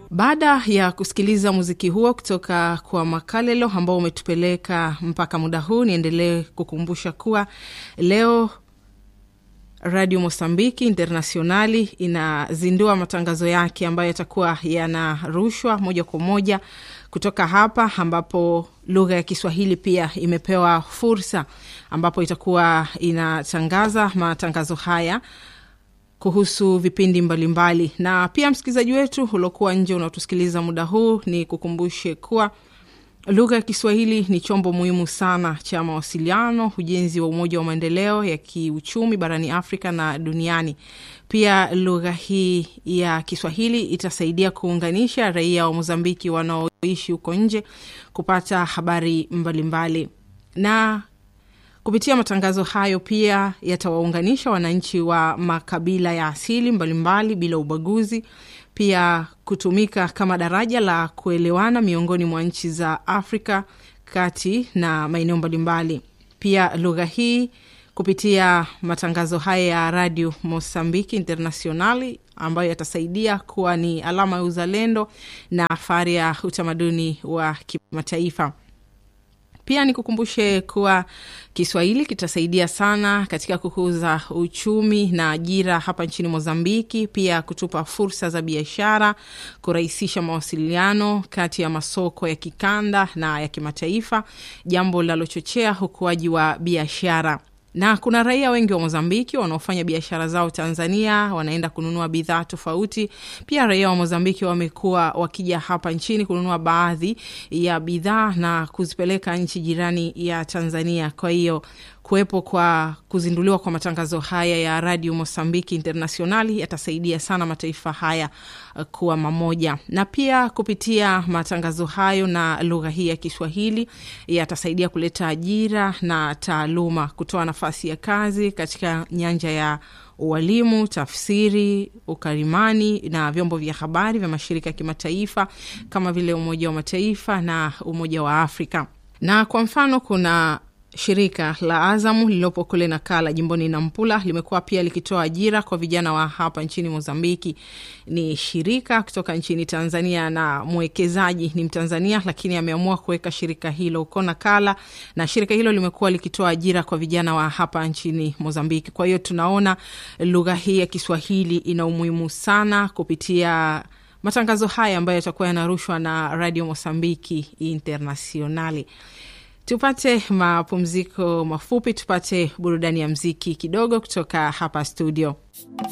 Baada ya kusikiliza muziki huo kutoka kwa Makalelo ambao umetupeleka mpaka muda huu, niendelee kukumbusha kuwa leo Radio Mosambiki Internationali inazindua matangazo yake ambayo yatakuwa yanarushwa moja kwa moja kutoka hapa, ambapo lugha ya Kiswahili pia imepewa fursa, ambapo itakuwa inatangaza matangazo haya kuhusu vipindi mbalimbali mbali. Na pia msikilizaji wetu uliokuwa nje unaotusikiliza muda huu, ni kukumbushe kuwa lugha ya Kiswahili ni chombo muhimu sana cha mawasiliano, ujenzi wa umoja wa maendeleo ya kiuchumi barani Afrika na duniani. Pia lugha hii ya Kiswahili itasaidia kuunganisha raia wa Mozambiki wanaoishi huko nje kupata habari mbalimbali mbali. na kupitia matangazo hayo pia yatawaunganisha wananchi wa makabila ya asili mbalimbali bila ubaguzi, pia kutumika kama daraja la kuelewana miongoni mwa nchi za Afrika kati na maeneo mbalimbali. Pia lugha hii kupitia matangazo haya ya Radio Mosambiki Internationali ambayo yatasaidia kuwa ni alama ya uzalendo na fahari ya utamaduni wa kimataifa. Pia nikukumbushe kuwa Kiswahili kitasaidia sana katika kukuza uchumi na ajira hapa nchini Mozambiki, pia kutupa fursa za biashara, kurahisisha mawasiliano kati ya masoko ya kikanda na ya kimataifa, jambo linalochochea ukuaji wa biashara na kuna raia wengi wa Mozambiki wanaofanya biashara zao Tanzania, wanaenda kununua bidhaa tofauti. Pia raia wa Mozambiki wamekuwa wakija hapa nchini kununua baadhi ya bidhaa na kuzipeleka nchi jirani ya Tanzania. Kwa hiyo kuwepo kwa kuzinduliwa kwa matangazo haya ya Radio Mosambiki Internationali yatasaidia sana mataifa haya kuwa mamoja, na pia kupitia matangazo hayo na lugha hii ya Kiswahili yatasaidia kuleta ajira na taaluma, kutoa nafasi ya kazi katika nyanja ya ualimu, tafsiri, ukarimani na vyombo vya habari vya mashirika ya kimataifa kama vile Umoja wa Mataifa na Umoja wa Afrika. Na kwa mfano kuna shirika la Azamu lililopo kule Nakala jimboni Nampula limekuwa pia likitoa ajira kwa vijana wa hapa nchini Mozambiki. Ni shirika kutoka nchini Tanzania na mwekezaji ni Mtanzania, lakini ameamua kuweka shirika hilo huko Nakala, na shirika hilo limekuwa likitoa ajira kwa vijana wa hapa nchini Mozambiki. Kwa hiyo tunaona lugha hii ya Kiswahili ina umuhimu sana kupitia matangazo haya ambayo yatakuwa yanarushwa na Radio Mosambiki Internationali. Tupate mapumziko mafupi, tupate burudani ya mziki kidogo kutoka hapa studio.